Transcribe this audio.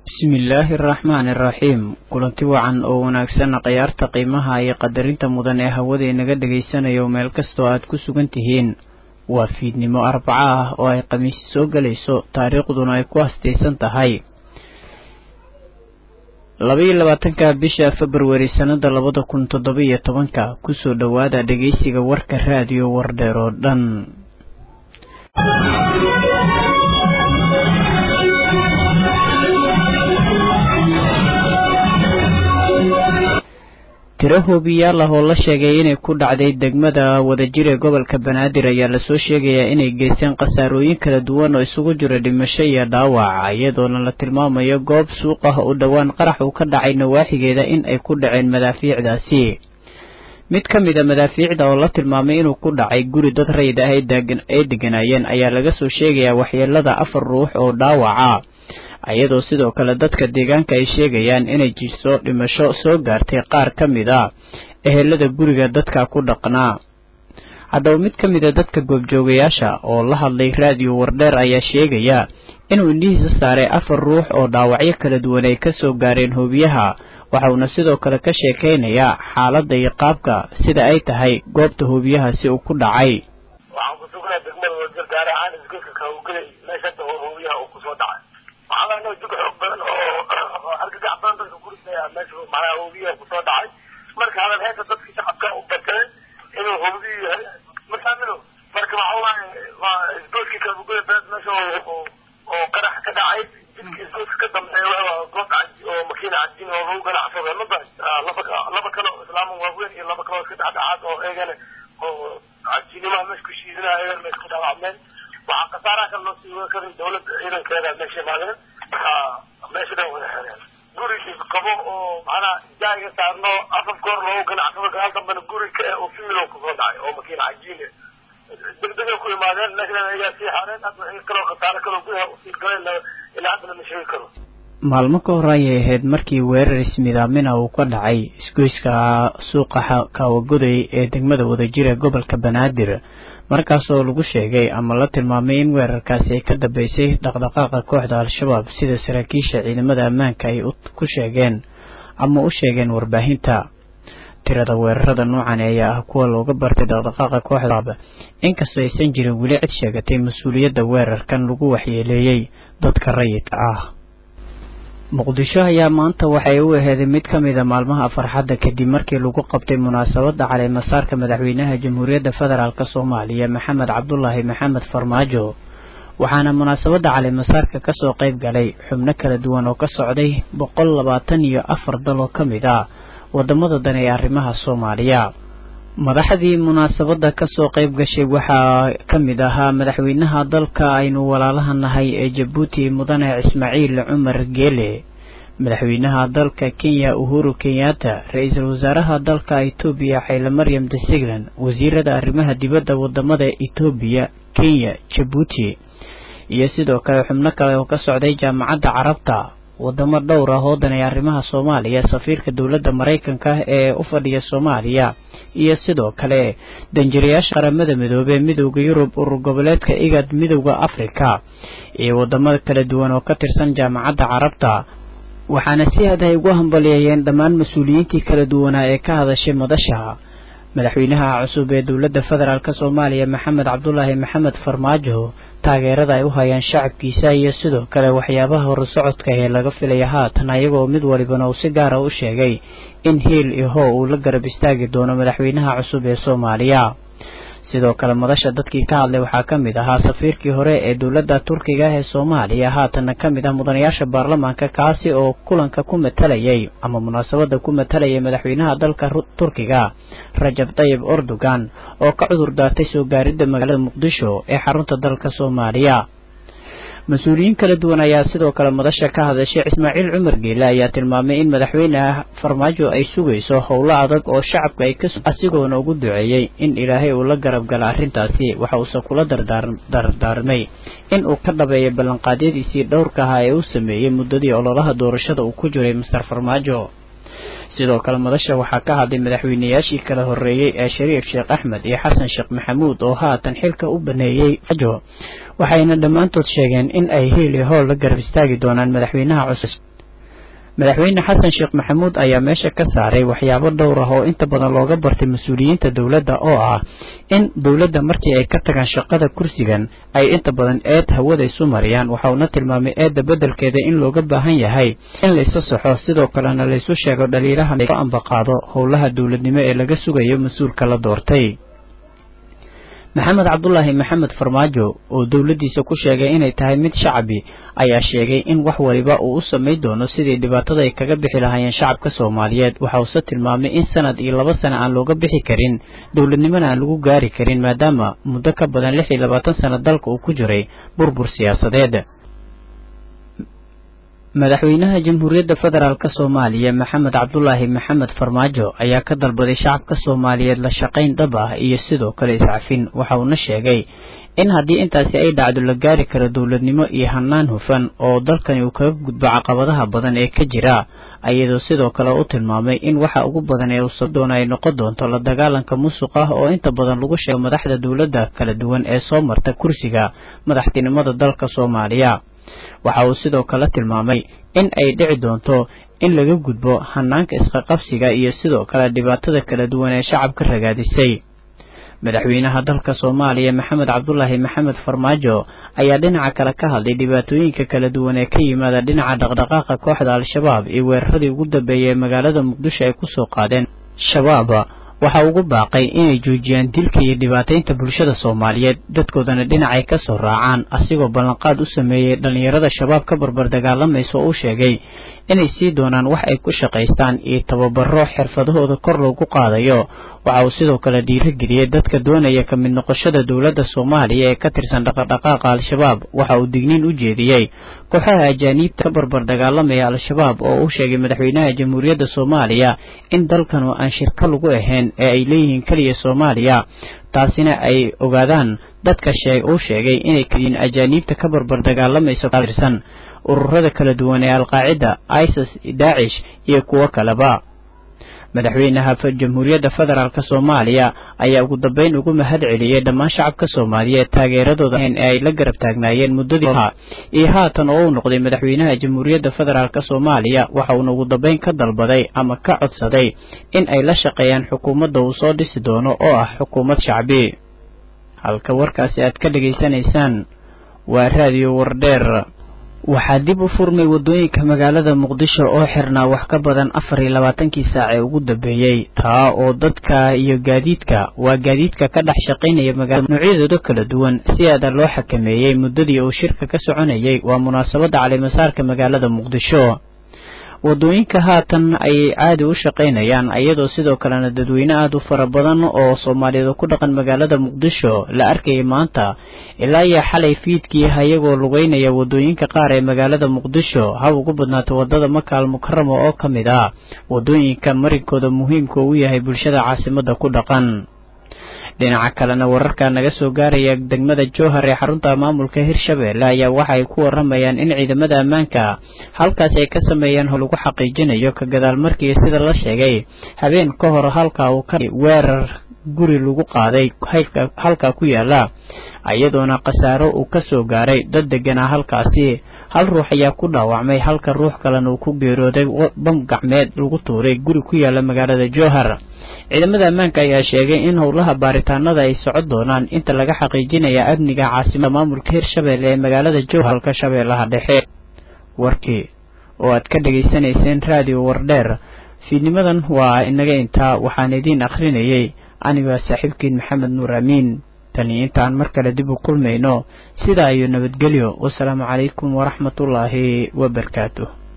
bismillaahi araxmaani araxiim kulanti wacan oo wanaagsan khayaarta qiimaha iyo qadarinta mudan ee hawada inaga dhagaysanayo meel kastoo aad ku sugan tihiin waa fiidnimo arbaco ah oo ay khamiisi soo gelayso taariikhduna ay ku hastaysan tahay labaiyo labaatanka bisha februari sannada labada kun toddoba iyo tobanka kusoo dhowaada dhegeysiga warka raadiyo wardheer oo dhan tiro hoobiyaal ah oo la sheegay inay ku dhacday degmada wadajir ee gobolka banaadir ayaa lasoo sheegayaa inay geysteen khasaarooyin kala duwan oo isugu jira dhimasho iyo dhaawac iyadoona la tilmaamayo goob suuq ah oo dhowaan qarax uu ka dhacay nawaaxigeeda in ay ku dhaceen madaafiicdaasi mid ka mid a madaafiicda oo la tilmaamay inuu ku dhacay guri dad rayid ah ay deganaayeen ayaa laga soo sheegayaa waxyeelada afar ruux oo dhaawaca iyadoo sidoo kale dadka deegaanka ay sheegayaan inay jirto dhimasho soo gaartay qaar ka mid a ehelada guriga dadka ku dhaqnaa haddaba mid ka mid a dadka goobjoogayaasha oo la hadlay raadiyo wardheer ayaa sheegaya inuu indhihiisa saaray afar ruux oo dhaawacyo kala duwan ay ka soo gaareen hoobiyaha waxauna sidoo kale ka sheekaynayaa xaaladda iyo qaabka sida ay tahay goobta hoobiyahaasi uu ku dhacay waxaa jug xoog badan oo argagax badan dadka kurisaya meesha macnaha hoobiyaha kusoo dhacay marka hadal heesa dadkii shacabka u batay inuu hoobiyu yahay masaamino marka waxa waaye waa isgoodkii kalbugoya beed meesha oo qarax ka dhacay jidkii isgoodka ka dambeeya goob oo makiina cajin oo lagu ganacsado maba laba laba kale oo islaama waaweyn iyo laba kale oo iska dhexdhexaad oo eegana oo cajinimaha meesha ku shiidinaya eegana meesha ku dhaawacmeen waxaa khasaaraha kale loo sii karin dawladda ciidankeeda meesha imaadeen meesha dhan wada xereen gurigii qabo oo macnaha jaaga saarno afaf goor loogu ganacsado gaal dambena guri ka oo fimilo kusoo dhacay oo makiina cajiine degdegay ku imaadeen meeshan ayaa sii xareen hadda wixii kaloo khasaare kaloo gudaha usii galeen ilaa hadda lama sheegi karo maalmo ka hor ayay ahayd markii weerar ismidaamina uu ka dhacay isgoyska suuqa kaawagoday ee degmada wadajir ee gobolka banaadir markaasoo lagu sheegay ama la tilmaamay in weerarkaasi ay ka dambeysay dhaqdhaqaaqa kooxda al-shabaab sida saraakiisha ciidamada ammaanka ay ku sheegeen ama u sheegeen warbaahinta tirada weerarada noocan ayaa ah kuwa looga bartay dhaqdhaqaaqa kooxda inkastoo aysan jirin weli cid sheegatay mas-uuliyadda weerarkan lagu waxyeeleeyey dadka rayidka ah muqdisho ayaa maanta waxay u aheeday mid ka mid a maalmaha farxadda kadib markii lagu qabtay munaasabadda caleemasaarka madaxweynaha jamhuuriyadda federaalk soomaaliya maxamed cabdulaahi maxamed farmaajo waxaana munaasabadda caleemasaarka kasoo qayb galay xubno kala duwan oo ka socday boqol labaatan iyo afar dal oo ka mid ah wadamada dan ee arrimaha soomaaliya madaxdii munaasabadda kasoo qayb gashay waxaa ka mid ahaa madaxweynaha dalka aynu walaalaha nahay ee jabuuti mudane ismaaciil cumar geele madaxweynaha dalka kenya uhuru kenyatta ra-iisul wasaaraha dalka etoobiya xayle maryam desiglan wasiirada arrimaha dibadda wadamada etoobiya kenya jabuuti iyo sidoo kale xubno kale oo ka socday jaamacadda carabta wadamo dhowr ah oo danay arrimaha soomaaliya safiirka dowladda maraykanka ee u fadhiya soomaaliya iyo sidoo kale danjirayaasha qaramada midoobey midowda yurub urur goboleedka igad midowda afrika iyo wadamada kala duwan oo ka tirsan jaamacadda carabta waxaana si aad ay ugu hambaliyeeyeen dhammaan mas-uuliyiintii kala duwanaa ee ka hadashay madasha madaxweynaha cusub ee dowladda federaalk soomaaliya maxamed cabdulaahi maxamed farmaajo taageerada ay u hayaan shacabkiisa iyo sidoo kale waxyaabaha horusocodka ee laga filaya haatan ayagoo mid walibana uu si gaara u sheegay in hiil iyo how uu la garab istaagi doono madaxweynaha cusub ee soomaaliya sidoo kale madasha dadkii ka hadlay waxaa ka mid ahaa safiirkii hore ee dowladda turkiga ee soomaaliya haatanna ka mid ah mudanayaasha baarlamaanka kaasi oo kulanka ku matalayay ama munaasabadda ku matalayay madaxweynaha dalka turkiga rajab tayib erdogan oo ka cudur daartay soo gaaridda magaalada muqdisho ee xarunta dalka soomaaliya mas-uuliyiin kala duwan ayaa sidoo kale madasha ka hadashay ismaaciil cumar geele ayaa tilmaamay in madaxweyne farmaajo ay sugayso howlo adag oo shacabka ay asigoona ugu duceeyey in ilaahay uu la garab gala arrintaasi waxa uuse kula dardaarmay in uu ka dhabeeyo ballanqaadyadiisii dhowrka ahaa ee uu sameeyey muddadii ololaha doorashada uu ku jiray master farmaajo sidoo kale madasha waxaa ka hadlay madaxweynayaashii kala horreeyey ee shariif sheekh axmed iyo xasan sheekh maxamuud oo haatan xilka u baneeyey waxayna dhammaantood sheegeen in ay hiil iyo howl la garab istaagi doonaan madaxweynaha cusub madaxweyne xasan sheekh maxamuud ayaa meesha ka saaray waxyaabo dhowr ah oo inta badan looga bartay mas-uuliyiinta dowladda oo ah in dowladda markii ay ka tagaan shaqada kursigan ay inta badan eed hawada isu mariyaan waxa uuna tilmaamay eedda beddelkeeda in looga baahan yahay in la isu saxo sidoo kalena laysu sheego dhaliilaha loo ambaqaado howlaha dowladnimo ee laga sugayo mas-uulka la doortay maxamed cabdulaahi maxamed farmaajo oo dowladdiisa ku sheegay inay tahay mid shacabi ayaa sheegay in wax waliba uu u samay doono sidii dhibaatada ay kaga bixi lahaayeen shacabka soomaaliyeed waxa uuse tilmaamay in sanad iyo laba sano aan looga bixi karin dowladnimona aan lagu gaari karin maadaama muddo ka badan lix iyo labaatan sano dalka uu ku jiray burbur siyaasadeed madaxweynaha jamhuuriyadda federaalk soomaaliya maxamed cabdulaahi maxamed farmaajo ayaa ka dalbaday shacabka soomaaliyeed la shaqayn dhab ah iyo sidoo kale iscafin waxa uuna sheegay in haddii intaasi ay dhacdo la gaari karo dowladnimo iyo hannaan hufan oo dalkani uu kaga gudbo caqabadaha badan ee ka jira iyadoo sidoo kale u tilmaamay in waxa ugu badan ee uu sab doono ay noqon doonto la dagaalanka musuq ah oo inta badan lagu sheego madaxda dowladda kala duwan ee soo marta kursiga madaxtinimada dalka soomaaliya waxa uu sidoo kale tilmaamay in ay dhici doonto in laga gudbo hanaanka isqaqabsiga iyo sidoo kale dhibaatada kala duwan ee shacabka ragaadisay madaxweynaha dalka soomaaliya maxamed cabdulaahi maxamed farmaajo ayaa dhinaca kale ka hadlay dhibaatooyinka kala duwan ee ka yimaada dhinaca dhaqdhaqaaqa kooxda al-shabaab iyo weeraradii ugu dambeeyay ee magaalada muqdisho ay kusoo qaadeen shabaab waxa ugu baaqay inay joojiyaan dilka iyo dhibaataynta bulshada soomaaliyeed dadkoodana dhinacay ka soo raacaan asigoo ballanqaad u sameeyey dhallinyarada shabaab ka barbar dagaalamaysa oo uu sheegay inay sii doonaan wax ay ku shaqaystaan iyo tababaro xirfadahooda kor loogu qaadayo waxa uu sidoo kale dhiirigeliyey dadka doonaya ka mid noqoshada dowladda soomaaliya ee ka tirsan dhaqadhaqaaqa al-shabaab waxa uu digniin u jeediyey kooxaha ajaaniibta ka barbar dagaalamaya al-shabaab oo uu sheegay madaxweynaha jamhuuriyadda soomaaliya in dalkanu aan shirka lagu ahayn ee ay leeyihiin keliya soomaaliya taasina ay ogaadaan dadka shee uu sheegay inay kaliyiin ajaaniibta ka barbar dagaalamaysa tirsan ururada kala duwan ee alqaacida isis daacish iyo kuwo kaleba madaxweynaha jamhuuriyadda federaalk soomaaliya ayaa ugu dambeyn ugu mahad celiyey dhammaan shacabka soomaaliyeed taageeradooda ee ay la garab taagnaayeen muddadii iyo haatan oo uu noqday madaxweynaha jamhuuriyadda federaalk soomaaliya waxa uuna ugu dambeyn ka dalbaday ama ka codsaday in ay la shaqeeyaan xukuumadda uu soo dhisi doono oo ah xukuumad shacbi halka warkaasi aad ka dhegaysanaysaan waa raadiyo wardheer waxaa dib u furmay waddooyinka magaalada muqdisho oo xirnaa wax ka badan afar iyo labaatankii saac ee ugu dambeeyey taa oo dadka iyo gaadiidka waa gaadiidka ka dhex shaqaynaya magaalada noocyadooda kala duwan si aada loo xakameeyey muddadii uu shirka ka soconayay waa munaasabadda calimasaarka magaalada muqdisho waddooyinka haatan ayay caadi u shaqaynayaan iyadoo sidoo kalena dadweyne aada u fara badan oo soomaaliyeed ku dhaqan magaalada muqdisho la arkayay maanta ilaa iyo xalay fiidkii ayagoo lugeynaya waddooyinka qaar ee magaalada muqdisho hab ugu badnaata waddada makaal mukarama oo ka mid ah waddooyinka marinkooda muhiimka u yahay bulshada caasimadda ku dhaqan dhinaca kalena wararka naga soo gaaraya degmada jowhar ee xarunta maamulka hirshabeelle ayaa waxa ay ku waramayaan in ciidamada ammaanka halkaas ay ka sameeyeen hol lagu xaqiijinayo ka gadaal markii sida la sheegay habeen ka hor halka uu ka weerar guri lagu qaaday halka ku yaala iyadoona khasaaro uu ka soo gaaray dad deganaa halkaasi hal ruux ayaa ku dhaawacmay halka ruux kalena uu ku geerooday bam gacmeed lagu tuuray guri ku yaala magaalada jowhar ciidamada ammaanka ayaa sheegay in howlaha baaritaanada ay socon doonaan inta laga xaqiijinaya amniga caasimada maamulka hirshabeelle ee magaalada jowhar halka shabeellaha dhexe warkii oo aad ka dhegaysanayseen raadiyo wardheer fiidnimadan waa inaga intaa waxaan idiin akhrinayay anigaa saaxiibkiin maxamed nuur amiin tani intaan mar kale dib u kulmayno sidaa iyo nabadgelyo wasalaamu calaykum waraxmatullaahi wabarakaatu